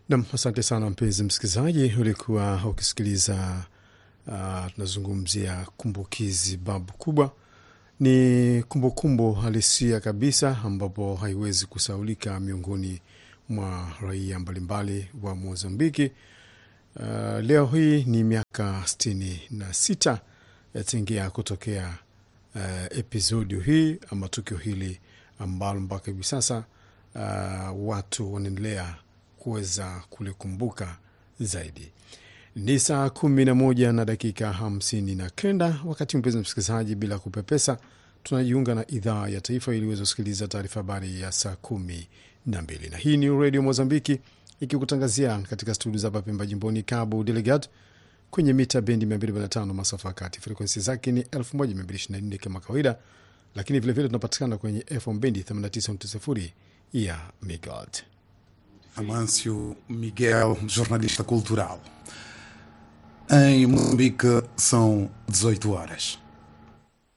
Nam, asante sana mpenzi msikilizaji, ulikuwa ukisikiliza uh, tunazungumzia kumbukizi babu kubwa. Ni kumbukumbu halisia kabisa, ambapo haiwezi kusaulika miongoni mwa raia mbalimbali wa Mozambiki. Uh, leo hii ni miaka sitini na sita yatingia kutokea uh, episodi hii ama tukio hili ambalo mpaka hivi sasa uh, watu wanaendelea kuweza kulikumbuka zaidi. Ni saa kumi na moja na dakika hamsini na kenda wakati mpenzi msikilizaji, bila kupepesa, tunajiunga na idhaa ya taifa ili uweze kusikiliza taarifa habari ya saa kumi na mbili na hii ni redio Mozambiki ikikutangazia katika studio za Papemba jimboni Cabo Delgado kwenye mita bendi 245 masafa ya kati. Frekwensi zake ni 1224 kama kawaida, lakini vilevile tunapatikana kwenye FM bendi 89.0 ya megahertz. Amâncio Miguel, jornalista cultural. Em Moçambique são 18 horas.